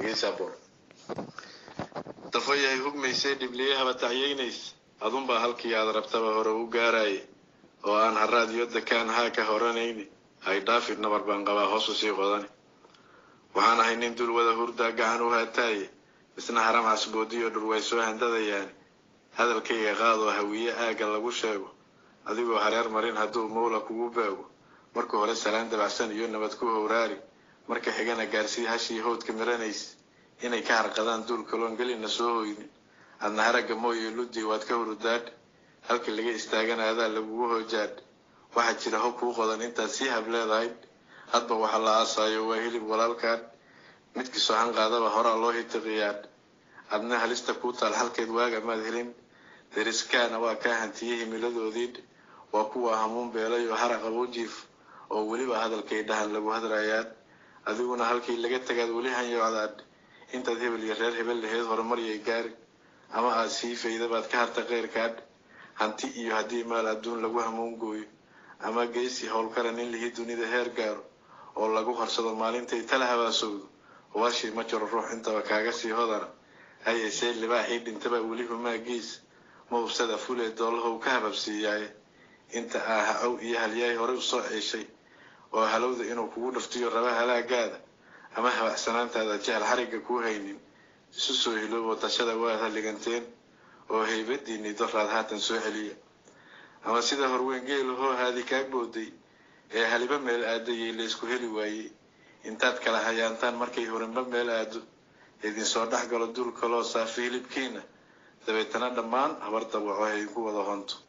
geesaabor dafayahay hugmaysay dhibliyahaba tacyaynaysa adunbaa halkii aad rabtaba hore u gaaraaye oo aan haraad iyo dakaan haa ka horanayni hay dhaafid nabar baan qabaa hoosu sii qodani waxaan ahay nin dul wada hurdaa gacan u haataaye isna haram casboodiyo dhur way soo handadayaani hadalkayga qaadoo hawiye aagga lagu sheego adigoo hareer marin hadduu mawla kugu baago marka hore salaan dabacsan iyo nabad ku howraari marka xigana gaarsii hashii howdka miranaysa inay ka harqadaan duul kaloon gelina soo hoynin adna haragga mooye ludii waad ka hurudaadh halkii laga istaagana adaa lagugu hoojaadh waxaa jira hob kuu qodan intaad sii hab leedahay hadba waxa la aasaayo waa hilib walaalkaadh midkii sohan qaadaba horaa loo hitiqiyaadh adna halista kuu taal halkeed waaga maad helin deriskaana waa kaa hantiyey himiladoodiidh waa kuwa hamuun beelay oo haraq abuujiif oo weliba hadalkay dhahan lagu hadrayaadh adiguna halkii laga tagaad weli hanyoocdaadh intaad hebel iyo reer hebel laheyd horumaryay gaari ama aad sii faydabaad ka harta keyrkaadh hanti iyo haddii maal adduun lagu hamuun gooyo ama geesi howlkaran in lihii dunida heer gaaro oo lagu harsado maalintay tala habaasowdo warshii ma jiro ruux intaba kaaga sii hodana hayesee libaaxii dhintaba weli humaagiis ma hubsada fulee doolahow ka hababsiiyaaye inta aa ha-ow iyo halyaay horey usoo ceeshay oo halowda inuu kugu dhaftiyo raba halaagaada ama habacsanaantaada jecel xarigga kuu haynin isu soo hiloobo tashada waad halliganteen oo haybadiinii doraad haatan soo celiya ama sida horweyn geelahoo haadi kaa booday ee haliba meel aadayay laysku heli waayey intaad kala hayaantaan markay horinba meel aado idinsoo dhex galo duul kaloo saafi hilibkiina dabeetana dhammaan habar dawaco haydinku wada honto